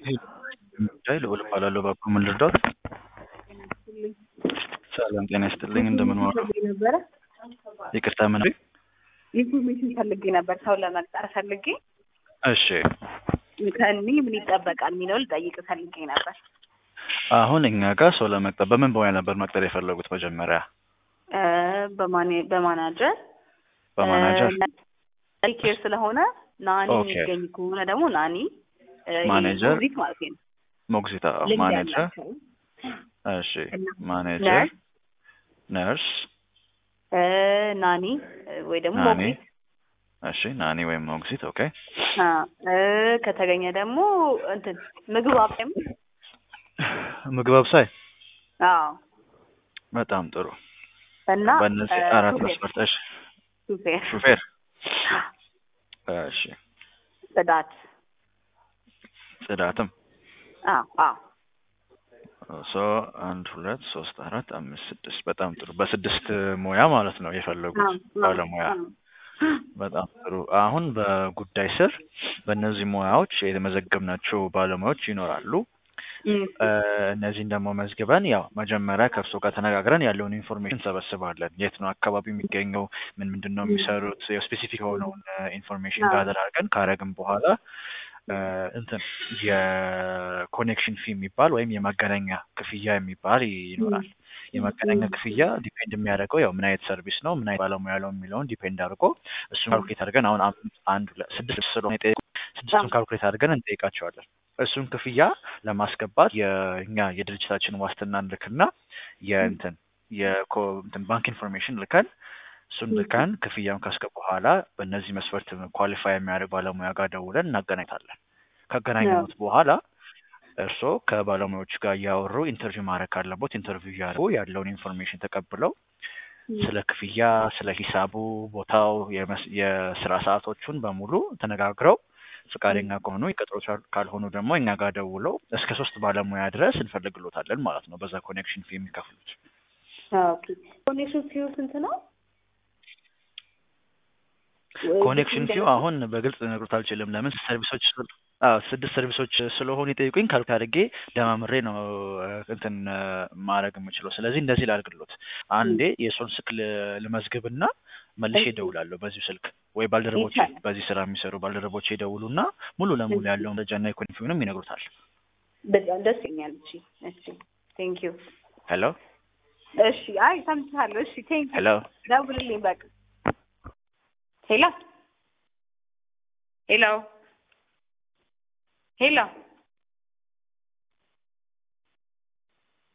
ጉዳይ ልዑል እባላለሁ። እባክዎ ምን ልርዳዎት? ሰላም ጤና ይስጥልኝ። እንደምን ዋሉ? ነበረ ይቅርታ ምን? ኢንፎርሜሽን ፈልጌ ነበር ሰው ለመቅጠር ፈልጌ እሺ ከእኔ ምን ይጠበቃል የሚለው ልጠይቅ ፈልጌ ነበር። አሁን እኛ ጋር ሰው ለመቅጠር በምን በሙያ ነበር መቅጠር የፈለጉት? መጀመሪያ እ በማኔ- በማናጀር በማናጀር እ ኬር ስለሆነ ናኒ ኦኬ። የሚገኝ ከሆነ ደግሞ ናኒ እ ይሄ ማኔጀር፣ ሞግዚት ማለት ነው። ሞግዚታ ልምድ ማኔጀር ያላቸው እሺ እና ማኔጀር ነርስ ነርስ እ ናኒ እ ወይ ደግሞ ናኒ ሞግዚት እሺ ናኒ ወይም ሞግዚት ኦኬ አ እ ከተገኘ ደግሞ እንትን ምግብ አብሳይም ምግብ አብሳይ አዎ በጣም ጥሩ እና በእነዚህ እ አራት ሹፌር መስፈርት እሺ ሹፌር ሹፌር እሺ ጽዳት ጽዳትም አዎ አዎ ሶ አንድ ሁለት ሶስት አራት አምስት ስድስት በጣም ጥሩ በስድስት ሙያ ማለት ነው የፈለጉት አዎ ባለሙያ አዎ በጣም ጥሩ አሁን በጉዳይ ስር በእነዚህ ሙያዎች የተመዘገብናቸው ባለሙያዎች ይኖራሉ እም፣ እ እነዚህን ደግሞ መዝግበን ያው መጀመሪያ ከእርሶ ጋር ተነጋግረን ያለውን ኢንፎርሜሽን እንሰበስባለን የት ነው አካባቢ የሚገኘው ምን ምንድን ነው የሚሰሩት ስፔሲፊክ የሆነውን ኢንፎርሜሽን አዎ። ጋዘር አድርገን ካረግን በኋላ እ እንትን የኮኔክሽን ፊ የሚባል ወይም የማገናኛ ክፍያ የሚባል ይኖራል የማገናኛ ክፍያ ዲፔንድ የሚያደርገው ያው ምን አይነት ሰርቪስ ነው ምን አይነት ባለሙያ ነው የሚለውን ዲፔንድ አድርጎ እሱን ካልኩሌት አድርገን አሁን አምስት አንድ ሁለት ስድስት ስለሆነ የጠየቁ ስድስቱን ካልኩሌት አድርገን እንጠይቃቸዋለን እሱን ክፍያ ለማስገባት የእኛ የድርጅታችን ዋስትና ልክና የእንትን የኮ እንትን ባንክ ኢንፎርሜሽን ልከን እሱን ልከን ክፍያውን ካስገቡ በኋላ በእነዚህ መስፈርት ኳሊፋይ የሚያደርግ ባለሙያ ጋር ደውለን እናገናኝታለን ካገናኘኑት በኋላ እርስዎ ከባለሙያዎች ጋር እያወሩ ኢንተርቪው ማድረግ ካለቦት ኢንተርቪው እያደረጉ ያለውን ኢንፎርሜሽን ተቀብለው ስለ ክፍያ፣ ስለ ሂሳቡ፣ ቦታው፣ የመስ- የስራ ሰዓቶቹን በሙሉ ተነጋግረው ፈቃደኛ ከሆኑ ይቀጥሮታል። ካልሆኑ ደግሞ እኛ ጋር ደውለው እስከ ሶስት ባለሙያ ድረስ እንፈልግሎታለን ማለት ነው። በዛ ኮኔክሽን ፊ የሚከፍሉት ኦኬ ኮኔክሽን ፊው ስንት ነው? ኮኔክሽን ፊው አሁን በግልጽ ልነግሮት አልችልም። ለምን ሰርቪሶች ስል- አዎ ስድስት ሰርቪሶች ስለሆኑ የጠየቁኝ ካልኩ አድርጌ ደማምሬ ነው እ፣ እንትን እ፣ ማድረግ የምችለው። ስለዚህ እንደዚህ ላድርግሎት። አንዴ የእሱን ስልክ ል- ልመዝግብና መልሼ እሺ። እደውላለሁ በዚሁ ስልክ ወይ ባልደረቦቼ ይቻላል። በዚህ ስራ የሚሰሩ ባልደረቦቼ ይደውሉና ሙሉ ለሙሉ እሺ። ያለውን መረጃና የኮኔክሽን ፊውንም ይነግሩታል። በጣም ደስ ይለኛል። እሺ እሺ ቴንክ ዩ ሄሎ እሺ አይ ሰምቻለሁ። እሺ ቴንክ ዩ ሄሎ ደውልልኝ በቃ ሄሎ ሄሎ ሄሎ